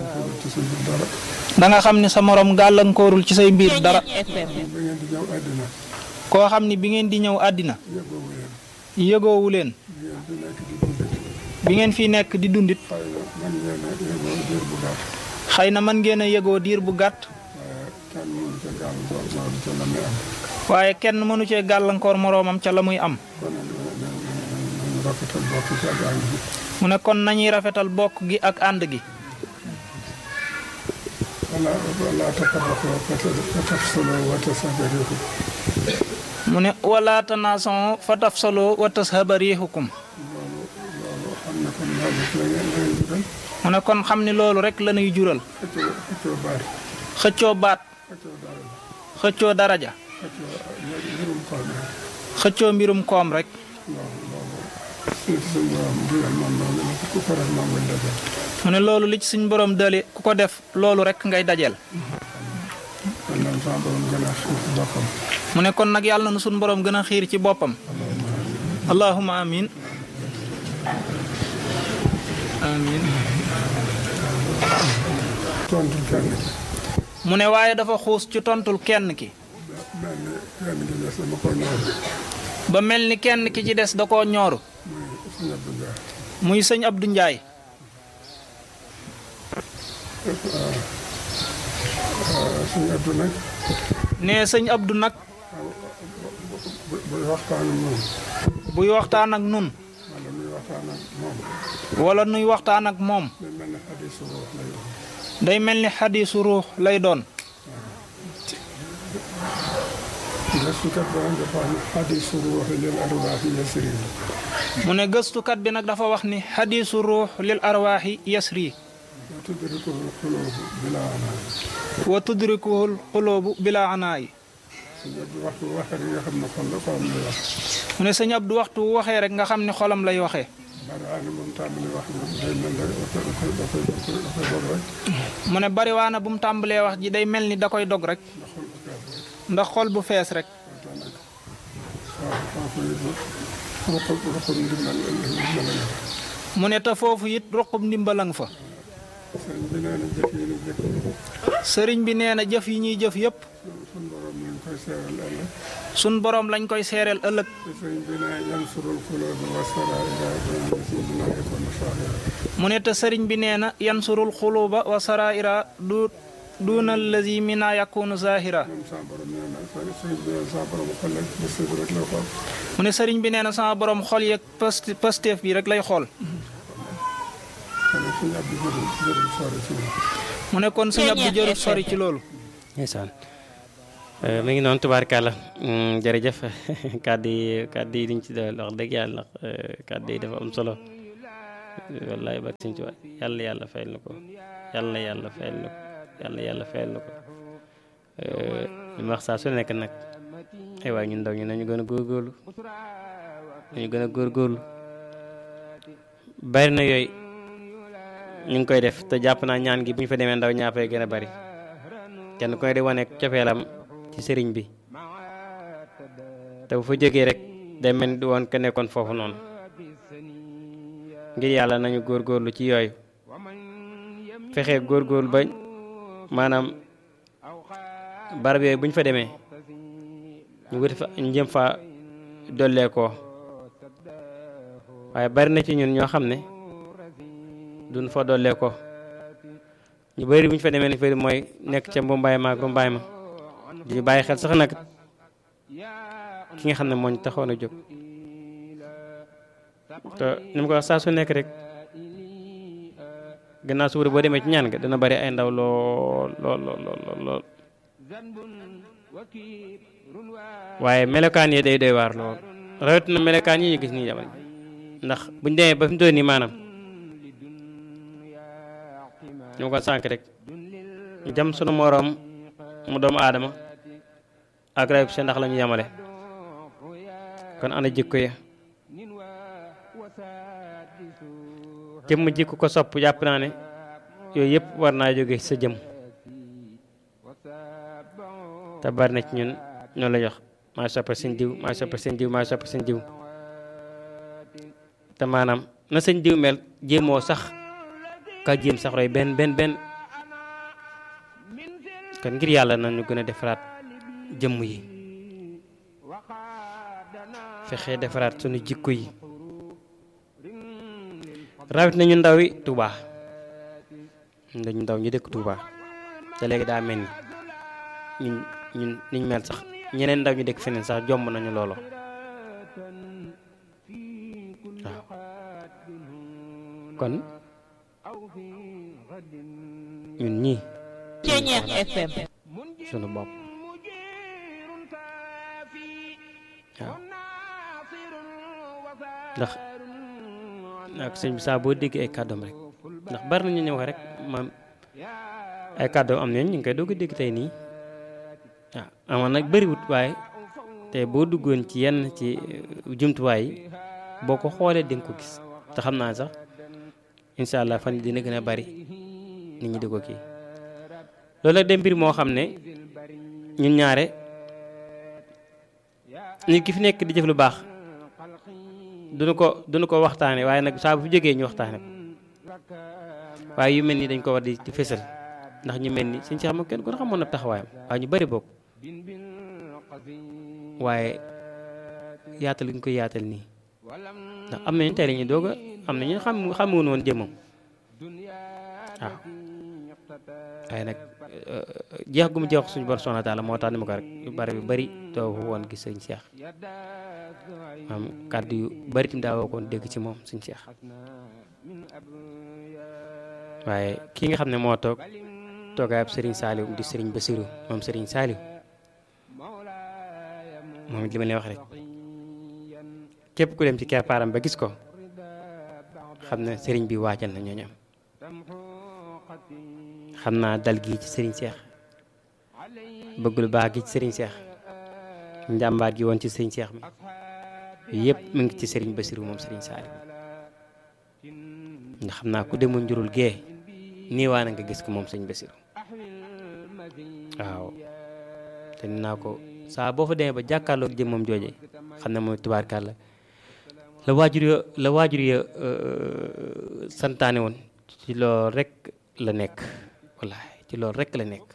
gàllankoorul ci suñu dara da nga xam ni sa morom gàllankoorul ci say mbir dara ba ngeen di ñëw àddina koo xam ni bi ngeen di ñëw àddina yëgoowu leen yëgoowu leen ngeen di nekk di dund bi ngeen fi nekk di dundit xëy na man ngeen a yëgoo diir bu gàtt xëy na mën ngeen a yëgoo diir bu gàtt waaye kenn mënu ca gàllankoor moom ca la muy am waaye kenn mënu cee gàllankoor moroomam ca la muy am kon nañu rafetal bokk ci ak ànd bi mu ne kon nañuy rafetal bokk gi ak ànd gi wala wala tafarraqoo fa tafsaloo wa tasabariku mu ne wala tanaason fa tafsaloo wa tashaba riixukum loolu loolu xam ne kon loolu la ngeen la ngeen jural mu ne kon xam ni loolu rek la ñuy jural xëccoo xëccoo baat xëccoo baat xëccoo dara xëccoo daraja xëccoo mbirum xol bi xëccoo mbirum koom rek loolu loolu suñ ci suñ borom digal moom loolu la ku ko def moom lañ defee mu ne loolu li ci suñ borom dali ku ko def loolu rek ngay dajeel kon nag sama borom gën a xiir ci boppam mu ne kon nag yàlla na suñ borom gën a xiir ci boppam allahuma amin amin tontu kenn mu ne waaye dafa xuus ci tontul kenn ki benn kenn gi des dama ko ñëw ba mel ni kenn ki ci des da koo ñooru muy suñu muy sëñ Abdou Abdou Ndiaye Ndiaye suñu Abdou nag ne sëñ Abdou nag bu buy waxtaan ak moom buy waxtaan ak nun wala muy waxtaan ak moom wala nuy waxtaan ak moom day mel ne xadiisu ruux lay day mel ni xadiisu ruux lay doon doon gëstukat ba nag dafa wax ne xadiisu ruux lil arwaaxi yasri mu ne gëstukat bi nag dafa wax ni xadiisu ruux lil arwaaxi yasri wa tudrikuhu xuluubu bilaa anaa wa tudrikuhul xuloobu bila anaayi suñu Abdou waxtu waxee rek nga xam ne xol la xolam lay wax mu ne sëñ Abdou waxtu wu waxee rek nga xam ni xolam lay waxee bari moom tàmbali wax ni day mel ne dafay dafay dafay dafay dafay dog rek mu ne bariwaana bu mu tàmbalee wax ji day mel ni da koy dog rek ndax xol bu fees ndax xol bu fees rek rek moo tax nag waaw foofu it ruqub ruqub ndimbal ndimbal la mu ne te foofu it ruqub ndimbalang fa sëriñ bi nee na jëf yi ni jëf sëriñ bi nee na jëf yi ñuy jëf yépp suñ borom lañ koy seeral ëllëg sun boroom lañ koy seereel ëllëg te sëriñ bi nee yansurul xuloobi wa saraira si dina yakun sahira mu ne te sëriñ bi nee na yansurul xuluba wa saraira du duuna allazi mina yakunu zahira moom sa borom nee na sëriñ bi nee sa borom xol rek ba sëb rek la xool mu ne sëriñ bi nee na sama borom xol yeeg past pasteef bi rek lay xool kon nag suñu ab di jërul jërul sori ci moom mu ne kon sëñ Abdou jërul sori ci loolu ndeysaan mi ngi noonu tubaarkàlla jërëjëf kàddu yi kàddu yi diñ ci doyal wax dëgg yàlla ndax kàddu yi dafa am solo wallaay ba sëñ Tuubaa yàlla yàlla fayal na ko yàlla yàlla fayal na ko yàlla yàlla fayal na ko li ma wax saa su nekk nag ay waay ñun ndaw ñu nañu gën a góorgóorlu nañu gën a góorgóorlu bari na yooyu ñu ngi koy def te jàpp naa ñaan gi bu ñu fa demee ndaw ñaa fay gën a bari kenn koy di wane cofeelam ci sëriñ bi te bu fa jógee rek day mel ni du woon ka nekkoon foofu noonu ngir yàlla nañu góorgóorlu ci yooyu fexe góorgóorlu ba maanaam barab yooyu bu ñu fa demee ñu wuti fa ñu jëm fa dollee ko waaye bari na ci ñun ñoo xam ne duñ fa dollee ko ñu bëri bu ñu fa demee ni fëri mooy nekk ca mbumbaay ma ak rumbaay ma di bàyyi xel sax nag ki nga xam ne moo ñu taxoon a jóg te ni mu ko wax saa su nekk rek gannaaw suba boo demee ci ñaan nga dana bari ay ndaw lool lool lool lool lool waaye melokaan yi day doy waar lool rawet na melokaan yi ñu gis nii jamono ndax buñ demee ba fi mu toll nii maanaam ñu ma ko sànk rek jam sunu moroom mu doomu aadama ak rayub sa ndax la ñu yemale kon ana jikko ya jëmm jikko ko sopp jàpp naa ne yooyu yëpp war naa jóge sa jëm te bari na ci ñun ñoo la jox maa soppa seen diw maa soppa seen diw maa soppa seen diw te maanaam na seen diw mel jéemoo sax ka jéem sax roy benn benn benn kon ngir yàlla nañu gën a defaraat jëmm yi fexe defaraat sunu jikko yi rawit nañu ndaw yi Touba dañu ndaw ñu dëkk Touba te léegi daa mel ni ñun ñun niñ mel sax ñeneen ndaw ñu dëkk feneen sax jomb nañu loolo waaw kon ñun ñii Ceñeex FM sunu bopp waaw ndax ak sëñ bi saa boo déggee ay kàddoom rek ndax bari na ñu ñëw rek maam ay kàddoom am nañ ñu ngi koy doog a dégg tey nii waaw amoon nag bëriwut waaye te boo duggoon ci yenn ci jumtuwaay yi boo ko xoolee di nga ko gis te xam naa sax incha allah fan yi dina gën a bari nit ñi di ko kii loolu nag de mbir moo xam ne ñun ñaare nit ki fi nekk di jëf lu baax duñu ko duñu ko waxtaane waaye nag saa bu fi jógee ñu waxtaane ko waaye yu mel ni dañ ko war di di fësal ndax ñu mel ni suñ si xam kenn ku ne xamoon na taxawaayam waaye ñu bari bokk waaye yaatal ñu koy yaatal nii ndax am nañu tey la ñuy doog a am nañu xam xamuwoon woon jëmmam waaw waaye nag jeex gu mu jeex suñu borom subhanahu wa taala moo tax ni ma ko rek yu bari yu bari doo woon gis sëñ Cheikh maam kàddu yu bari tamit daa woo koon dégg ci moom sëñ Cheikh waaye ki nga xam ne moo toog toogaayab sëriñ Saliou di sëriñ Bassirou moom sëriñ Saliou moom it li ma leen wax rek képp ku dem ci keppaaram ba gis ko xam ne sëriñ bi waajal na ñooñu am xam naa dal gi ci sëriñ Cheikh bëgg lu baax gi ci sëriñ Cheikh njàmbaar gi woon ci sëriñ Cheikh mi yëpp mu ngi ci sëriñ Bassirou moom sëriñ Saliou ndax xam naa ku demoon njurul gee nii waa na nga gis ko moom sëriñ Bassirou waaw te ni naa ko saa boo fa demee ba jàkkaarloog jëm moom jooje xam ne mooy tubaarkàlla la waajur ya la waajur ya santaane woon ci loolu rek la nekk wallaahi ci loolu rek la nekk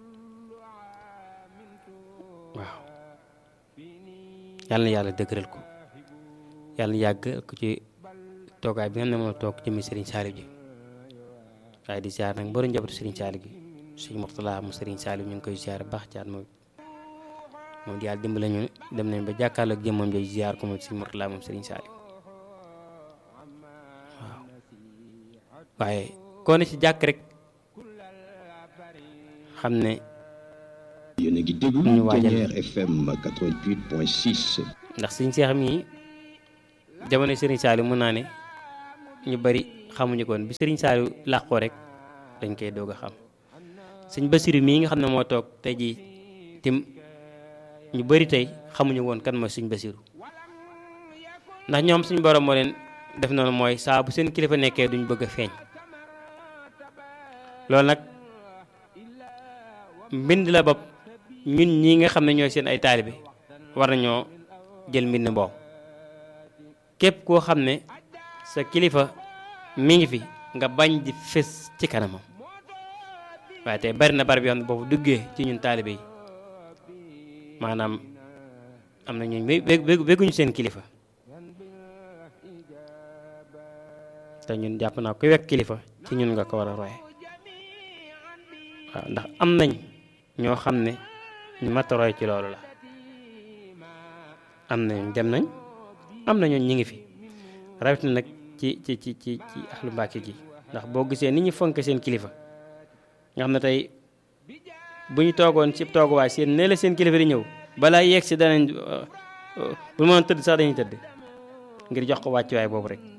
waaw yàlla na yàlla dëgëral ko yàlla na yàgg ko ci toogaay bi nga xam ne moom toog jëmmi Serigne Saliou ji waaye di ziar nag mbooloo njabootu Serigne Saliou gi Serigne Mourtala mu Serigne Saliou ñu ngi koy ziar baax caat moom moom di yàlla dimbale ñu dem nañ ba jàkkaarloog jëmmam jooju ziar ko moom Serigne Mourtala moom Serigne Saliou waaw waaye koo ne ci jàkk rek xam ne yéen a ngi déglu ñu waajal Ténière FM 88.6 ndax Serigne Cheikh mii jamono Serigne Saliou mun naa ne ñu bari xamuñu koon bi Serigne Saliou làqoo rek dañ koy doog a xam Serigne Bassirou mii nga xam ne moo toog tey jii tim ñu bari tey xamuñu woon kan mooy Serigne Bassirou ndax ñoom suñu borom moo leen def noonu mooy saa bu seen kilifa nekkee duñ bëgg a feeñ loolu nag mbind la bopp ñun ñii nga xam ne ñooy seen ay taalibe war nañoo jël mbind boobu képp koo xam ne sa kilifa mi ngi fi nga bañ di fés ci kanamam waaye tey bari na barab yoo xam ne boobu duggee ci ñun taalibe yi maanaam am na ñooñu bégguñu seen kilifa te ñun jàpp naa ku wekk kilifa ci ñun nga ko war a roye waaw ndax am nañ ñoo xam ne ñu mat a roy ci loolu la am nañ dem nañ am na ñooñ ñi ngi fi rawatina nag ci ci ci ci ci ahlu Mbàkke gi ndax boo gisee ni ñu fonke seen kilifa nga xam ne tey bu ñu toogoon ci tooguwaay seen ne la seen kilifa di ñëw balaa yeeg si danañ bu mën tëdd sax dañuy tëdd ngir jox ko wàccuwaay boobu rek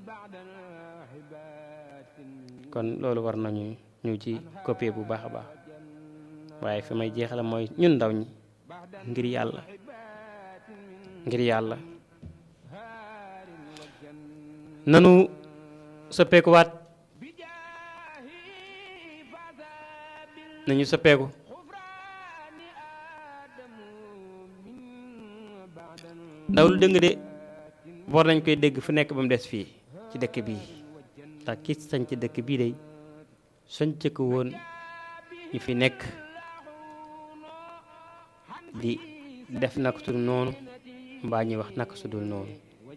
kon loolu war nañu ñu ci copier bu baax a baax waaye fi may jeexale mooy ñun ndaw ñi ngir yàlla ngir yàlla nanu soppeekuwaat nañu soppeeku ndaw lu dëng de war nañ koy dégg fu nekk ba mu des fii ci dëkk bii ndax ki sañ ci dëkk bii day sañc ko woon ñu fi nekk di def naka su dul noonu mbaa ñuy wax naka su dul noonu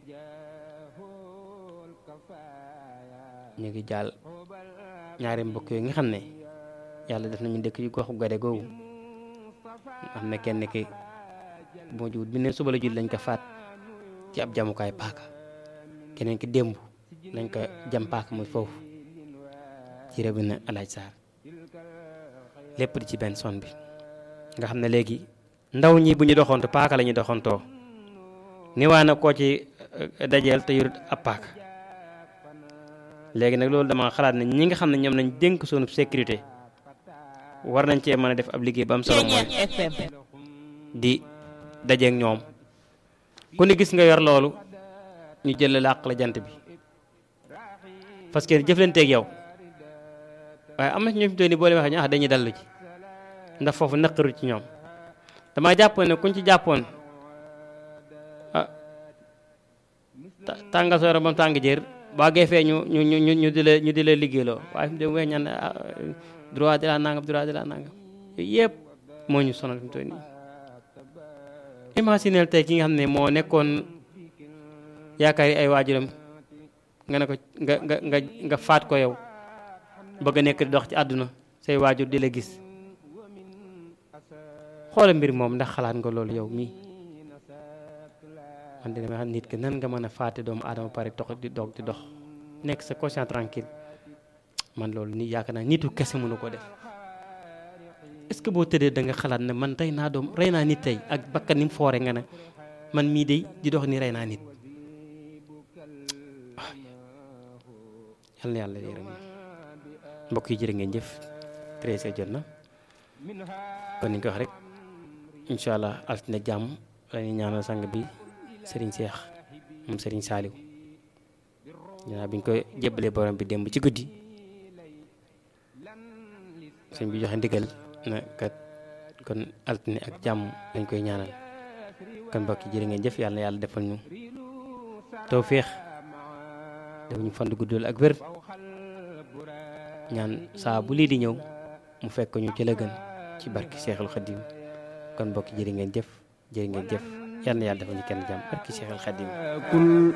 ñu ngi jàll ñaari mbokk yooyu nga xam ne yàlla def nañu dëkk yu goxu gade googu am na kenn ki moo jiwut bi ne suba la jul lañ ko faat ci ab jamukaay paaka keneen ki démb lañ ko jam paaka muy foofu ci réew na alaaj saar lépp di ci benn son bi nga xam ne léegi ndaw ñi bu ñu doxantu paaka la ñuy doxantoo ni waa na koo ci dajeel te yurut ab paaka léegi nag loolu dama xalaat ne ñi nga xam ne ñoom lañ dénk sunu sécurité war nañ cee mën a def ab liggéey ba am solo mooy Ceeñeer FM di dajeek ñoom ku ne gis nga yor loolu ñu jël làq la jant bi parce que jëflanteeg yow waaye am na ci ñoo fi ni boo leen waxee ñu ah dañuy dallu ci ndax foofu naqaru ci ñoom dama jàppoon ne kuñ ci jàppoon ah ta- tàngal soo yaram ba mu tàng jër baa geefee ñu ñu ñu ñu ñu di la ñu di la liggéeyloo waaye fi mu dem weex ñaan ah, droit de la nangam droit de la nangam yooyu yëpp moo ñu sonal fi mu toll nii imagineel tey ki nga xam ne moo nekkoon yaakaar yi ay waajuram nga ne ko nga nga nga nga faat ko yow bëgg a nekk di dox ci àdduna say waajur di la gis xoola mbir moom ndax xalaat nga loolu yow mii man dina ma xam nit ki nan nga mën a faate doomu aadama pare dox di doog di dox nekk sa conscient tranquille man loolu nii yaakaar naa nitu kese mënu ko def est ce que boo tëddee da nga xalaat ne man rey naa doom rey naa nit tey ak bakkan ni mu foore nga ne man mii de di dox ni rey naa nit yal na yàlla yërëm mbokk yi jërë ngeen jëf treize heures jot na kon ni ñu ko wax rek incha allah altine jàmm la ñuy ñaanal sang bi Serigne Cheikh moom Serigne Saliou ginnaaw bi ñu ko jébbalee borom bi démb ci guddi sëñ bi joxe ndigal na kat kon altine ak jàmm lañ koy ñaanal kon mbokk yi jërë ngeen jëf yàlla na yàlla defal ñu tawféex def ñu fand guddul ak wér ñaan saa bu lii di ñëw mu fekk ñu ci la gën ci barki Seexul Xadim kon mbokk yi jërë ngeen jëf jërë ngeen jëf yàlla na yàlla defal ñu kenn jàmm barki Seexul Xadim